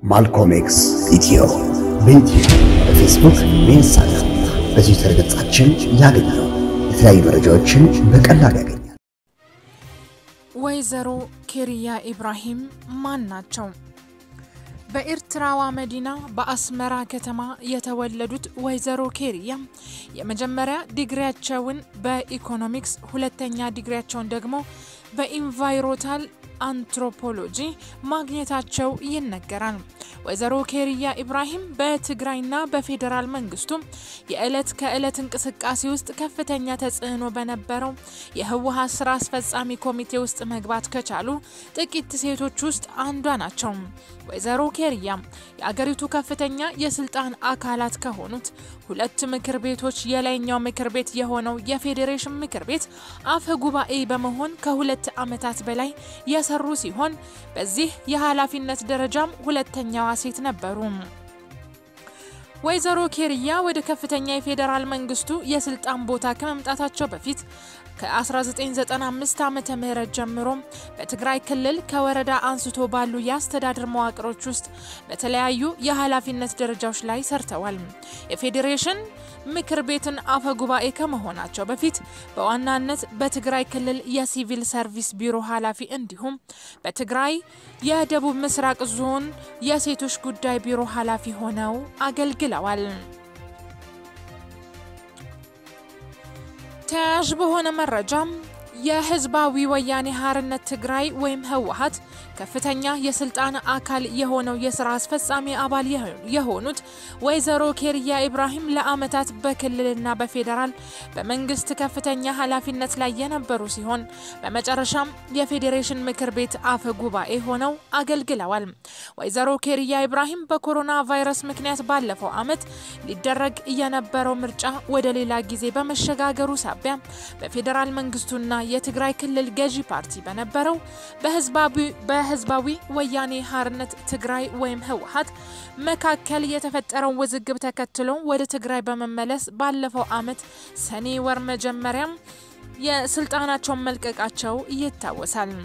ማልኮም ኤክስ ኢትዮ በዩቲዩብ በፌስቡክ በኢንስታግራም በትዊተር ገጻችን ያገኛሉ። የተለያዩ መረጃዎችን በቀላሉ ያገኛል። ወይዘሮ ኬሪያ ኢብራሂም ማን ናቸው? በኤርትራዋ መዲና በአስመራ ከተማ የተወለዱት ወይዘሮ ኬሪያ የመጀመሪያ ዲግሪያቸውን በኢኮኖሚክስ ሁለተኛ ዲግሪያቸውን ደግሞ በኢንቫይሮታል አንትሮፖሎጂ ማግኘታቸው ይነገራል። ወይዘሮ ኬሪያ ኢብራሂም በትግራይና በፌዴራል መንግስቱ የዕለት ከዕለት እንቅስቃሴ ውስጥ ከፍተኛ ተጽዕኖ በነበረው የህወሀት ስራ አስፈጻሚ ኮሚቴ ውስጥ መግባት ከቻሉ ጥቂት ሴቶች ውስጥ አንዷ ናቸው። ወይዘሮ ኬሪያ የአገሪቱ ከፍተኛ የስልጣን አካላት ከሆኑት ሁለት ምክር ቤቶች የላይኛው ምክር ቤት የሆነው የፌዴሬሽን ምክር ቤት አፈ ጉባኤ በመሆን ከሁለት ዓመታት በላይ የሰሩ ሲሆን በዚህ የኃላፊነት ደረጃም ሁለተኛዋ ሴት ነበሩ። ወይዘሮ ኬሪያ ወደ ከፍተኛ የፌዴራል መንግስቱ የስልጣን ቦታ ከመምጣታቸው በፊት ከ1995 ዓመተ ምህረት ጀምሮ በትግራይ ክልል ከወረዳ አንስቶ ባሉ የአስተዳደር መዋቅሮች ውስጥ በተለያዩ የኃላፊነት ደረጃዎች ላይ ሰርተዋል። የፌዴሬሽን ምክር ቤትን አፈ ጉባኤ ከመሆናቸው በፊት በዋናነት በትግራይ ክልል የሲቪል ሰርቪስ ቢሮ ኃላፊ እንዲሁም በትግራይ የደቡብ ምስራቅ ዞን የሴቶች ጉዳይ ቢሮ ኃላፊ ሆነው አገልግለዋል። ተያያዥ በሆነ መረጃም የህዝባዊ ወያኔ ሓርነት ትግራይ ወይም ህወሀት ከፍተኛ የስልጣን አካል የሆነው የስራ አስፈጻሚ አባል የሆኑት ወይዘሮ ኬሪያ ኢብራሂም ለአመታት በክልልና በፌዴራል በመንግስት ከፍተኛ ኃላፊነት ላይ የነበሩ ሲሆን በመጨረሻም የፌዴሬሽን ምክር ቤት አፈ ጉባኤ ሆነው አገልግለዋል። ወይዘሮ ኬሪያ ኢብራሂም በኮሮና ቫይረስ ምክንያት ባለፈው አመት ሊደረግ የነበረው ምርጫ ወደ ሌላ ጊዜ በመሸጋገሩ ሳቢያ በፌዴራል መንግስቱና የትግራይ ክልል ገዢ ፓርቲ በነበረው በህዝባዊ ወያኔ ሓርነት ትግራይ ወይም ህወሀት መካከል የተፈጠረውን ውዝግብ ተከትሎ ወደ ትግራይ በመመለስ ባለፈው አመት ሰኔ ወር መጀመሪያም የስልጣናቸውን መልቀቃቸው ይታወሳል።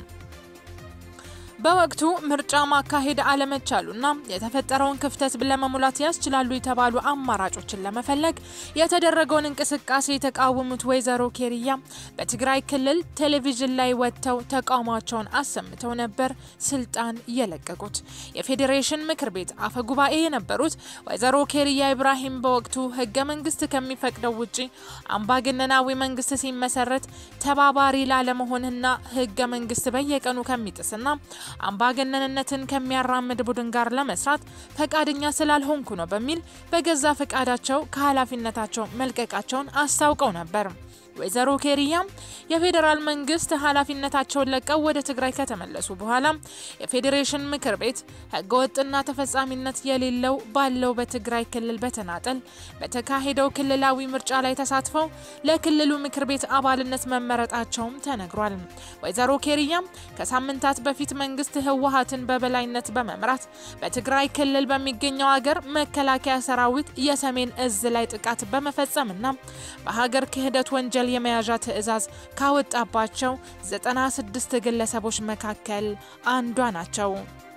በወቅቱ ምርጫ ማካሄድ አለመቻሉና የተፈጠረውን ክፍተት ለመሙላት ያስችላሉ የተባሉ አማራጮችን ለመፈለግ የተደረገውን እንቅስቃሴ የተቃወሙት ወይዘሮ ኬሪያ በትግራይ ክልል ቴሌቪዥን ላይ ወጥተው ተቃውሟቸውን አሰምተው ነበር ስልጣን የለቀቁት። የፌዴሬሽን ምክር ቤት አፈ ጉባኤ የነበሩት ወይዘሮ ኬሪያ ኢብራሂም በወቅቱ ህገ መንግስት ከሚፈቅደው ውጪ አምባገነናዊ መንግስት ሲመሰረት ተባባሪ ላለመሆንና ህገ መንግስት በየቀኑ ከሚጥስና አምባገነንነትን ከሚያራምድ ቡድን ጋር ለመስራት ፈቃደኛ ስላልሆንኩ ነው በሚል በገዛ ፈቃዳቸው ከኃላፊነታቸው መልቀቃቸውን አስታውቀው ነበር። ወይዘሮ ኬሪያም የፌዴራል መንግስት ኃላፊነታቸውን ለቀው ወደ ትግራይ ከተመለሱ በኋላ የፌዴሬሽን ምክር ቤት ህገወጥና ተፈጻሚነት የሌለው ባለው በትግራይ ክልል በተናጠል በተካሄደው ክልላዊ ምርጫ ላይ ተሳትፈው ለክልሉ ምክር ቤት አባልነት መመረጣቸውም ተነግሯል። ወይዘሮ ኬሪያም ከሳምንታት በፊት መንግስት ህወሀትን በበላይነት በመምራት በትግራይ ክልል በሚገኘው ሀገር መከላከያ ሰራዊት የሰሜን እዝ ላይ ጥቃት በመፈጸምና በሀገር ክህደት ወንጀል የመያዣ ትዕዛዝ ካወጣባቸው 96 ግለሰቦች መካከል አንዷ ናቸው።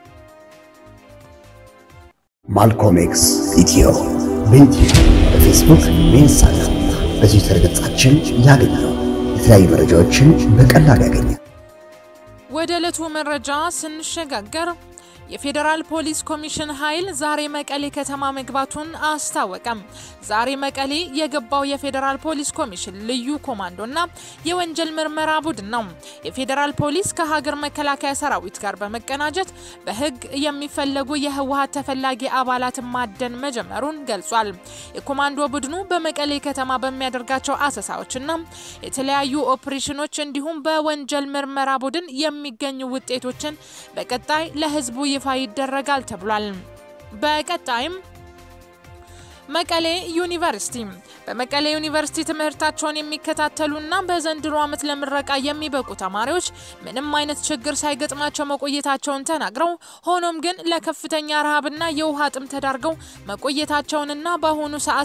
ማልኮም ኤክስ ኢትዮ በዩቲዩብ በፌስቡክ በኢንስታግራም በትዊተር ገጻችን ያገኛሉ። የተለያዩ መረጃዎችን በቀላሉ ያገኛል። ወደ ዕለቱ መረጃ ስንሸጋገር የፌዴራል ፖሊስ ኮሚሽን ኃይል ዛሬ መቀሌ ከተማ መግባቱን አስታወቀም። ዛሬ መቀሌ የገባው የፌዴራል ፖሊስ ኮሚሽን ልዩ ኮማንዶና የወንጀል ምርመራ ቡድን ነው። የፌዴራል ፖሊስ ከሀገር መከላከያ ሰራዊት ጋር በመቀናጀት በህግ የሚፈለጉ የህወሀት ተፈላጊ አባላትን ማደን መጀመሩን ገልጿል። የኮማንዶ ቡድኑ በመቀሌ ከተማ በሚያደርጋቸው አሰሳዎችና የተለያዩ ኦፕሬሽኖች እንዲሁም በወንጀል ምርመራ ቡድን የሚገኙ ውጤቶችን በቀጣይ ለህዝቡ ይፋ ይደረጋል ተብሏል። በቀጣይም መቀሌ ዩኒቨርሲቲ በመቀሌ ዩኒቨርሲቲ ትምህርታቸውን የሚከታተሉና በዘንድሮ ዓመት ለምረቃ የሚበቁ ተማሪዎች ምንም አይነት ችግር ሳይገጥማቸው መቆየታቸውን ተናግረው ሆኖም ግን ለከፍተኛ ረሃብና የውሃ ጥም ተዳርገው መቆየታቸውንና በአሁኑ ሰዓት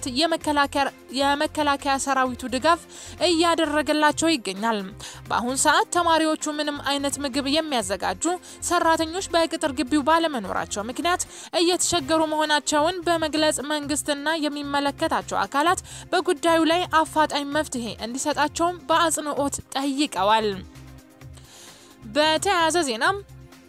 የመከላከያ ሰራዊቱ ድጋፍ እያደረገላቸው ይገኛል። በአሁኑ ሰዓት ተማሪዎቹ ምንም አይነት ምግብ የሚያዘጋጁ ሰራተኞች በቅጥር ግቢው ባለመኖራቸው ምክንያት እየተቸገሩ መሆናቸውን በመግለጽ መንግስትና የሚመለከታቸው አካላት በጉዳዩ ላይ አፋጣኝ መፍትሄ እንዲሰጣቸውም በአጽንኦት ጠይቀዋል። በተያያዘ ዜናም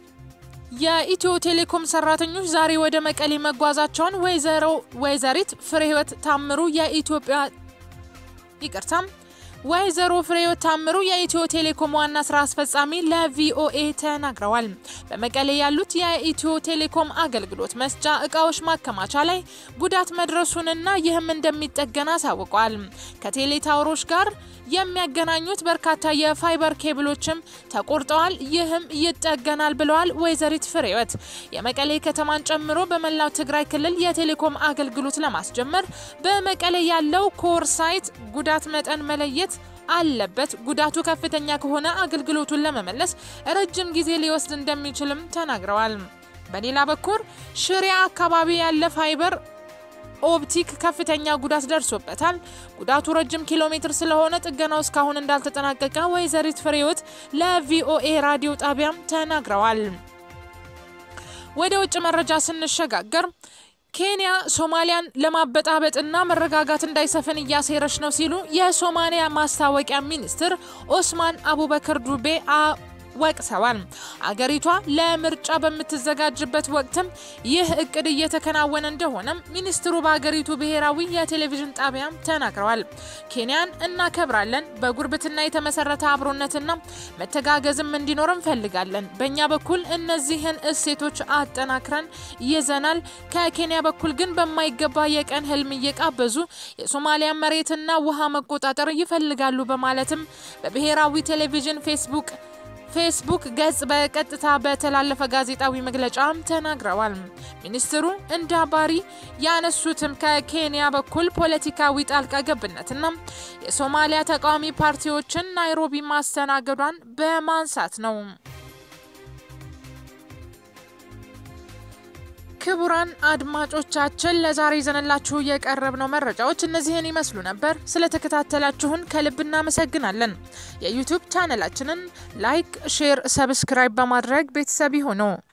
የኢትዮ ቴሌኮም ሰራተኞች ዛሬ ወደ መቀሌ መጓዛቸውን ወይዘሮ ወይዘሪት ፍሬህይወት ታምሩ የኢትዮጵያ ይቅርታም ወይዘሮ ፍሬህይወት ታምሩ የኢትዮ ቴሌኮም ዋና ስራ አስፈጻሚ ለቪኦኤ ተናግረዋል። በመቀሌ ያሉት የኢትዮ ቴሌኮም አገልግሎት መስጫ እቃዎች ማከማቻ ላይ ጉዳት መድረሱንና ይህም እንደሚጠገን አሳውቋል። ከቴሌ ታወሮች ጋር የሚያገናኙት በርካታ የፋይበር ኬብሎችም ተቆርጠዋል። ይህም ይጠገናል ብለዋል ወይዘሪት ፍሬህይወት። የመቀሌ ከተማን ጨምሮ በመላው ትግራይ ክልል የቴሌኮም አገልግሎት ለማስጀመር በመቀሌ ያለው ኮር ሳይት ጉዳት መጠን መለየት አለበት። ጉዳቱ ከፍተኛ ከሆነ አገልግሎቱን ለመመለስ ረጅም ጊዜ ሊወስድ እንደሚችልም ተናግረዋል። በሌላ በኩል ሽሬ አካባቢ ያለ ፋይበር ኦፕቲክ ከፍተኛ ጉዳት ደርሶበታል። ጉዳቱ ረጅም ኪሎ ሜትር ስለሆነ ጥገናው እስካሁን እንዳልተጠናቀቀ ወይዘሪት ፍሬህይወት ለቪኦኤ ራዲዮ ጣቢያም ተናግረዋል። ወደ ውጭ መረጃ ስንሸጋገር ኬንያ ሶማሊያን ለማበጣበጥና መረጋጋት እንዳይሰፍን እያሴረች ነው ሲሉ የሶማሊያ ማስታወቂያ ሚኒስትር ኦስማን አቡበከር ዱቤ ወቅሰዋል። አገሪቷ ለምርጫ በምትዘጋጅበት ወቅትም ይህ እቅድ እየተከናወነ እንደሆነም ሚኒስትሩ በአገሪቱ ብሔራዊ የቴሌቪዥን ጣቢያም ተናግረዋል። ኬንያን እናከብራለን፣ በጉርብትና የተመሰረተ አብሮነትና መተጋገዝም እንዲኖር እንፈልጋለን። በእኛ በኩል እነዚህን እሴቶች አጠናክረን ይዘናል። ከኬንያ በኩል ግን በማይገባ የቀን ህልም እየቃበዙ የሶማሊያ መሬትና ውሃ መቆጣጠር ይፈልጋሉ በማለትም በብሔራዊ ቴሌቪዥን ፌስቡክ ፌስቡክ ገጽ በቀጥታ በተላለፈ ጋዜጣዊ መግለጫም ተናግረዋል። ሚኒስትሩ እንደ አባሪ ያነሱትም ከኬንያ በኩል ፖለቲካዊ ጣልቃ ገብነትና የሶማሊያ ተቃዋሚ ፓርቲዎችን ናይሮቢ ማስተናገዷን በማንሳት ነው። ክቡራን አድማጮቻችን ለዛሬ ይዘንላችሁ የቀረብነው መረጃዎች እነዚህን ይመስሉ ነበር። ስለተከታተላችሁን ከልብ እናመሰግናለን። የዩቲዩብ ቻነላችንን ላይክ፣ ሼር፣ ሰብስክራይብ በማድረግ ቤተሰብ ይሁኑ።